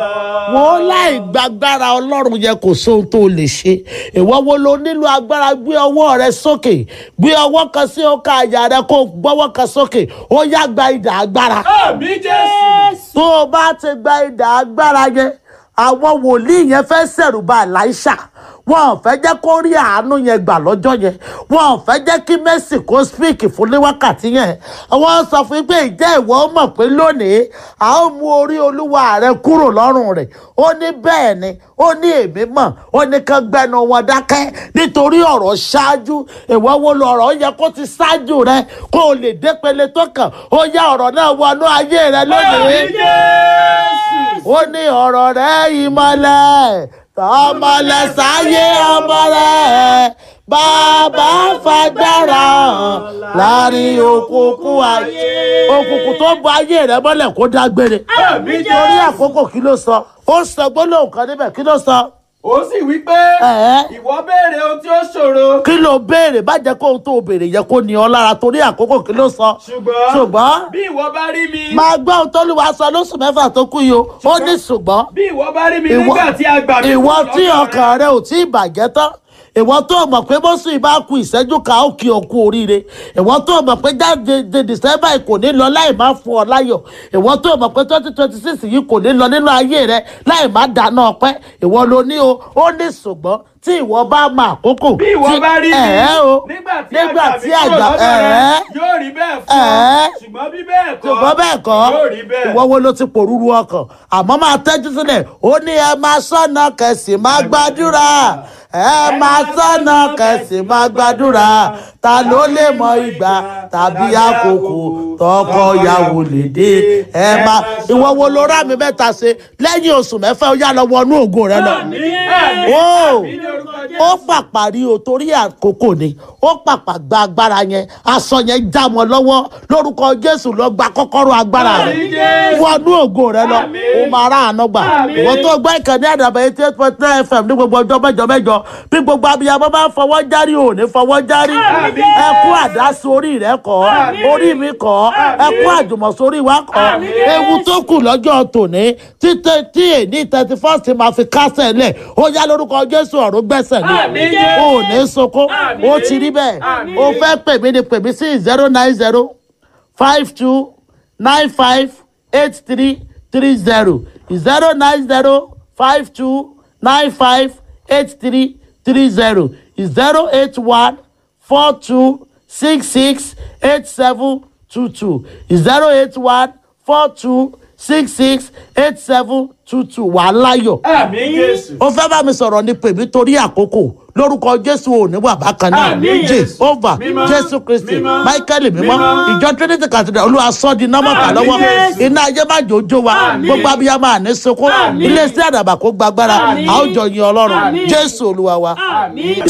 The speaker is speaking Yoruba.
wọ́n láì gbàgbára ọlọ́run yẹ kò sóhun tó lè ṣe ìwọ wo ló nílò agbára gbé ọwọ́ rẹ sókè gbé ọwọ́ kan sí ọkà àyà rẹ kó gbọ́wọ́ kan sókè ó yá gba idà agbára àmì jésù. tó o bá ti gba idà agbára yẹn àwọn wòlíì yẹn fẹ́ ṣẹ̀rù bà Èlíṣà wọn ò fẹ́ jẹ́ kó rí àánú yẹn gbà lọ́jọ́ yẹn wọn ò fẹ́ jẹ́ kí Mercy kó speak fún ní wákàtí yẹn wọ́n sọ fún pé ìjẹ́ ìwọ mọ̀ pé lónìí a ó mú orí olúwa rẹ kúrò lọ́rùn rẹ̀ ó ní bẹ́ẹ̀ ni ó ní èmi mọ̀ ó ní kán gbẹnu wọn dákẹ́ nítorí ọ̀rọ̀ ṣáájú ìwọ wo lọ̀rọ̀ yẹ kó ti ṣáájú rẹ kó o lè dépele tó kàn ó yá ọ̀rọ̀ náà wọnú ayé rẹ lónìí àmì jésù. ó ní ọ̀rọ̀ rẹ̀ ìmọ̀lẹ̀ tọmọlẹ̀ sáyé ọmọ rẹ̀ bàbá fagbára hàn láàrin òkùnkùn ayé òkùnkùn tó bọ ayé rẹ̀ mọ́lẹ̀ kó dágbére àmì torí jésù. àkókò kí ló sọ ó sọ gbólóhùn kan níbẹ̀ kí ló sọ ó sì wí pé Ẹ̀ẹ́. ìwọ béèrè ohun tí ó ṣòro. kí ló béèrè má jẹ́ kó ohun tó béèrè yẹ kó ní ọ lára torí àkókò kí ló sọ ṣùgbọ́n ṣùgbọ́n bí ìwọ bá rí mi. máa gbọ́ ohun tó lù wá sọ lóṣù mẹ́fà tó kú yìí o ó ní ṣùgbọ́n bí ìwọ bá rí mi Ìwọ- nígbà tí a gbà mí ìwọ kúrò tí lọ́dọ̀ ọkàn rẹ ò tí ì bàjẹ́ tán ìwọ tó mọ̀ pé bóṣù ìbá ku ìṣẹ́jú ká ó kí ọ kú oríire ìwọ tó mọ̀ pé jáde de december kò ní lọ láì má fún ọ láyọ̀ ìwọ tó mọ̀ pé twenty twenty six yìí kò ní lọ nínú ayé rẹ láì má dáná ọpẹ́ ìwọ ló ní o ó ní ṣùgbọ́n tí ìwọ bá mọ àkókò bí ìwọ tí- bá rí mi ẹ̀ẹ́ o nígbà tí nígbà àgbà tí mi kúrò àgbà lọ́dọ̀ rẹ ẹ̀ẹ́ yóò rí bẹ́ẹ̀ fún Ẹ̀ẹ́. ọ ṣùgbọ́n bí bẹ́ẹ̀ kọ́ ṣùgbọ́n bẹ́ẹ̀ kọ́ yóò rí bẹ́ẹ̀. ìwọ wo ló ti pòrúurú ọkàn àmọ́ máa tẹ́jú sílẹ̀ ó ní ẹ máa sọ́nà kẹsì máa gbàdúrà ẹ máa sọ́nà kẹsì máa gbàdúrà ta ló lè mọ ìgbà tàbí àkókò tọkọ yàwó lè dé ẹ máa ìwọ wo ló rà mí mẹ́ta ṣe lẹ́yìn oṣù mẹ́fà ó yá lọ wọnú ògo rẹ lọ àmì àmì Ó. àmì ní orúkọ ó Jésù. pàpà rí o torí àkókò ni ó pàpà gba agbára yẹn aṣọ yẹn já wọn lọ́wọ́ lórúkọ jésù lọ gba kọ́kọ́rọ́ agbára rẹ Àmín Jésù. wọnú ògo rẹ lọ Àmín. ó máa rà àánú gbà Àmín. ìwọ tó gbọ́ ìkànnì àdàbà eighty eight point nine fm ní gbogbo ọjọ́ mẹ́jọ mẹ́jọ bí gbogbo abiyamọ bá ń fọwọ́ járí ò ní fọwọ́ járí Àmín. ẹkú àdásí orí rẹ kọ́ Àmín. orí mi kọ́ Àmín. ẹkú àjùmọ̀sórí wa kọ́ Àmín. ewu tó kù lọ́jọ́ tòní títí tí èní thirty first máa fi kásẹ̀ lẹ̀ ó yá lórúkọ jésù ọ̀run gbẹ́sẹ̀ lé Àmín Jésù. o ò ní sunkún Àmín. ó ti rí bẹ́ẹ̀ Àmín. o fẹ́ pè mí ni pè mí sí zero nine zero five two nine five eight three three zero zero nine zero five two nine five eight three three zero zero eight one four two six six eight seven two two zero eight one four two six six eight seven two two wàá láyọ̀ àmì Jésù. ó fẹ́ bá mi sọ̀rọ̀ ní pèmí torí àkókò lórúkọ jésù ò ní wà bákan náà Àmín. jehova Mímọ́. jésù kristi Mímọ́. michael mímọ́ Mímọ́. ìjọ trinity cathedral olúwa sọ di nọ́mọ̀tà Àmín, lọ́wọ́ Jésù. iná ayé má jòjó wa Àmín. gbogbo abiyamọ àní sunkún Àmín. iléeṣẹ́ àdàbà kó gbàgbára Àmín. a ó jọ yin ọlọ́run Àmín. jésù olúwa wa. àmì